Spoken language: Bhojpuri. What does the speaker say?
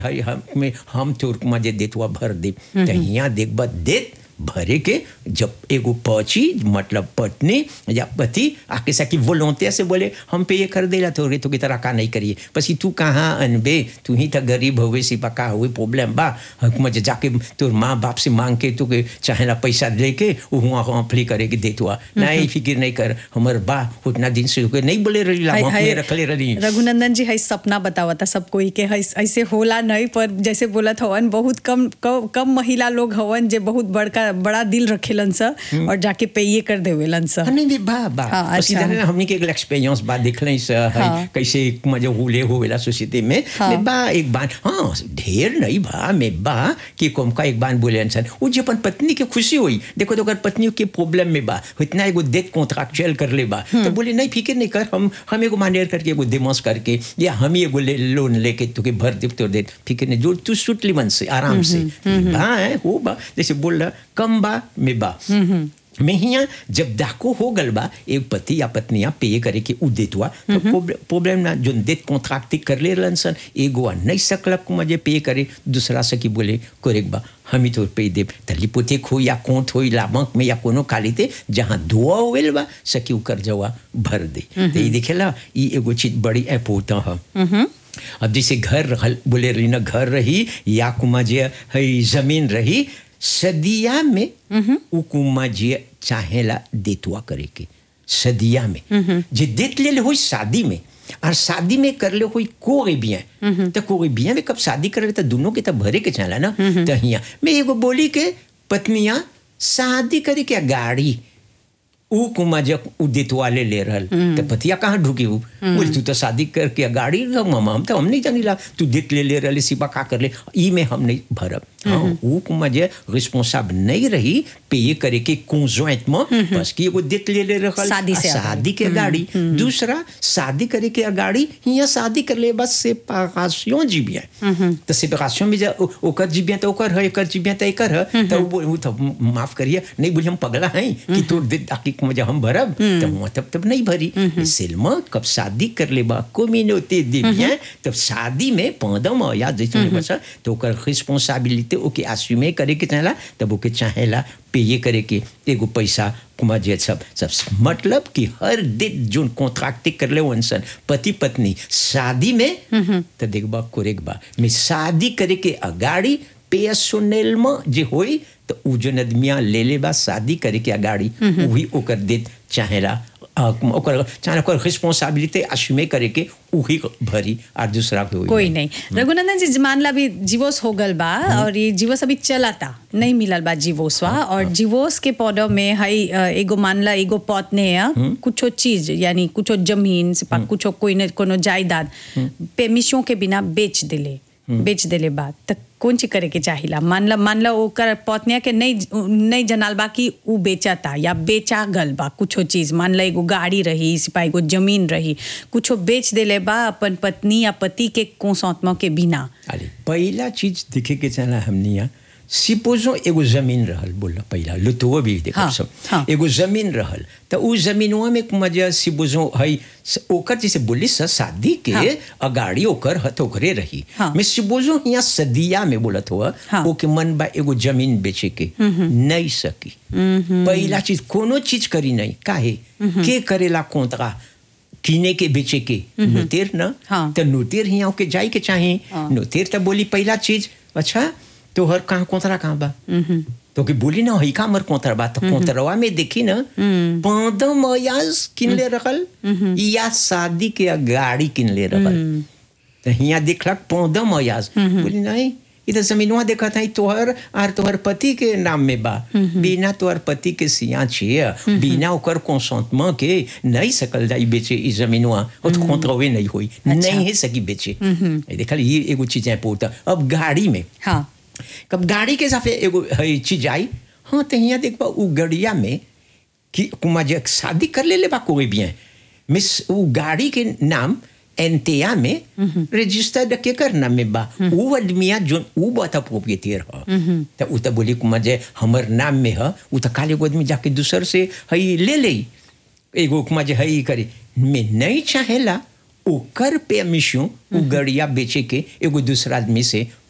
हई हम में हम तोर मजे देतवा भर दे त हियां देखबा देत भरे के जब एगो पची मतलब पत्नी या पति आके सकी वोलोंते से बोले हम पे ये कर देला तो रे तो की तरह का नहीं करिए पसी तू कहाँ अनबे तू ही तो गरीब होवे सी पका हुए प्रॉब्लम बा हुकूमत जाके तोर माँ बाप से मांग के तू के चाहेला पैसा लेके वहाँ अप्लाई करे के देतवा नहीं फिक्र नहीं कर हमर बा उतना दिन से होके नहीं बोले रही ला हाय- हम हाय, अपने रखले रही रघुनंदन जी हई सपना बतावा था सब कोई के हई ऐसे होला नहीं पर जैसे बोलत हवन बहुत कम कम, कम महिला लोग हवन जे बहुत बड़का बड़ा दिल रखेलन स और जाके पेये कर देवेलन स हाँ, नहीं नहीं बा बा हाँ, हाँ, अच्छा। अच्छा हमने के एक एक्सपीरियंस बा देख लें से है, हाँ। कैसे मजे हुले होवेला सोसाइटी में हाँ। मैं बा एक बार हाँ ढेर नहीं बा मैं बा कि कम का एक बार बोले इंसान वो जो अपन पत्नी के खुशी हुई देखो तो अगर पत्नी के प्रॉब्लम में बा इतना एगो डेथ कॉन्ट्रैक्चुअल कर ले बा तो बोले नहीं फिक्र नहीं कर हम हम एगो मानेर करके एगो दिमाग करके या हम ही एगो ले, लोन लेके तुके भर दे तो दे फिक्र नहीं जो तू सुटली मन से आराम से बा है हो बा जैसे बोल रहा कम बा में बा में हिया जब दाको हो गल बा एक पति या पत्निया पे करे के उ देतवा तो प्रॉब्लम ना जो देत कॉन्ट्रैक्ट कर ले रहलन सन एगो आ नहीं सकलक को मजे पे करे दूसरा से की बोले करेक बा हम ही तो पे दे त लिपोतेक हो या कोंत हो या बैंक में या कोनो कालीते जहाँ दुआ होवेल बा सकी उ कर जवा भर दे तो ये देखेला ई एगो चीज बड़ी अपोता है अब जैसे घर रहल बोले रही ना घर रही या कुमा जे है जमीन रही सदिया में उ कुमा जे चाहेला देतुआ करे के सदिया में जे देत ले ले होई शादी में और शादी में कर ले कोई कोई बिया तो कोई बिया में कब शादी कर ले तो दोनों के तो भरे के चला ना तो हिया मैं एगो बोली के पत्निया शादी करे के गाड़ी ऊ कुमा जब उ देतवाले ले रहल तो पतिया कहाँ ढुकी हूँ बोले तू तो शादी करके गाड़ी रख मामा हम तो हम नहीं जानी ला तू देत ले ले रहले सिपा का कर ले ई में हम नहीं भरब हाँ ऊ कुमा जे रिस्पॉन्साब नहीं रही पे ये करे के conjoint में बस की एगो देत ले ले रहल शादी से आ आगे। शादी के गाड़ी दूसरा शादी करे के गाड़ी यहाँ शादी कर ले बस सेपरेशन जी बिया तो सेपरेशन में जा ओ- ओकर जी बिया तो ओकर है एकर जी बिया तो एकर है तो वो वो तो माफ करिए नहीं बोली हम पगला हैं कि तोर दे ताकि मुझे हम भरब तो वहाँ तब तब नहीं भरी सिल्मा कब शादी कर ले बा कम्युनिटी दे बिया तब शादी में पौधम या जैसे बचा तो ओकर रिस्पॉन्सिबिलिटी ओके अस्यूमे करे के चाहेला तब ओके चाहेला पे करे के एगो पैसा कुमार जी सब सब मतलब कि हर दिन जो कॉन्ट्रैक्ट कर ले वंसन पति पत्नी शादी में तो देखबा कोरेक बा में शादी करे के अगाड़ी पेसोनेल में जे होई तो उ जन आदमिया ले ले बा शादी करे के अगाड़ी वही ओकर देत चाहेला आ, ओकर चाहे ओकर रिस्पॉन्सिबिलिटी अस्यूमे करे के वही भरी और दूसरा कोई कोई नहीं रघुनंदन जी मान ला अभी जीवोस हो गल बा और ये जीवोस अभी चलाता नहीं मिलल बा जीवोसवा और जीवोस के पौधों में हई अ, एगो मान ला एगो पौतने है कुछो चीज यानी कुछो जमीन से पा कुछो कोई न कोनो जायदाद पेमिशों के बिना बेच दिले बेच दिले बा त कौन चीज करे के चाहिला मान ला मान ला ओकर पत्निया के नहीं नहीं जनाल बा कि उ बेचता या बेचा गल बा कुछो चीज मान ला एगो गाड़ी रही सिपा एगो जमीन रही कुछो बेच देले बा अपन पत्नी या पति के कोसौतमा के बिना अरे पहला चीज देखे के चला हमनी यहाँ सिपोजो एगो जमीन रहल बोल पहला लुतुओ भी देखो हाँ, सब हाँ। एगो जमीन रहल तो उ जमीनवा में मजा सिपोजो है ओकर जैसे बोली स शादी के हाँ। अगाड़ी ओकर हथ ओकरे रही हाँ। मैं सिपोजो यहाँ सदिया में बोलत हुआ हाँ। ओके मन बा एगो जमीन बेचे के नहीं सकी पहला चीज कोनो चीज करी नहीं काहे के करेला कोंतरा किने के बेचे के नुतेर न हाँ। तो नुतेर हियाँ के जाई के चाहे हाँ। नुतेर तो बोली पहला चीज अच्छा तो हर कहाँ कोतरा कहाँ बा तो कि बोली ना हई का मर कोतरा बा तो कोतरवा में देखी ना पंद्रह मयाज किन ले रखल या शादी के गाड़ी किन ले रखल तो हियाँ देखलक पंद्रह मयाज बोली नहीं ये तो जमीनवा देखा था तोहर आर तोहर पति के नाम में बा बिना तोहर पति के सिया छिए बिना ओकर कंसंटमेंट के नहीं सकल जाई बेचे ई जमीनवा और तो कोतरवे नहीं होई नहीं है सकी बेचे ये देखल ये एगो चीज है पोता अब गाड़ी में हाँ कब गाड़ी के साथ एगो है चीज आई हाँ तो यहाँ देखबा उ गड़िया में कि कुमा जे शादी कर ले ले बा कोई भी है मिस उ गाड़ी के नाम एनतेया में रजिस्टर्ड के कर नाम में बा उ आदमिया जो उ बता प्रोप्रिएटर ह तो उ तो बोली कुमा जे हमर नाम में ह उ तो काले एगो आदमी जाके दूसर से हई ले ले एगो कुमा जे हई करे में नहीं चाहेला ओकर परमिशन उ गड़िया बेचे के एगो दूसरा आदमी से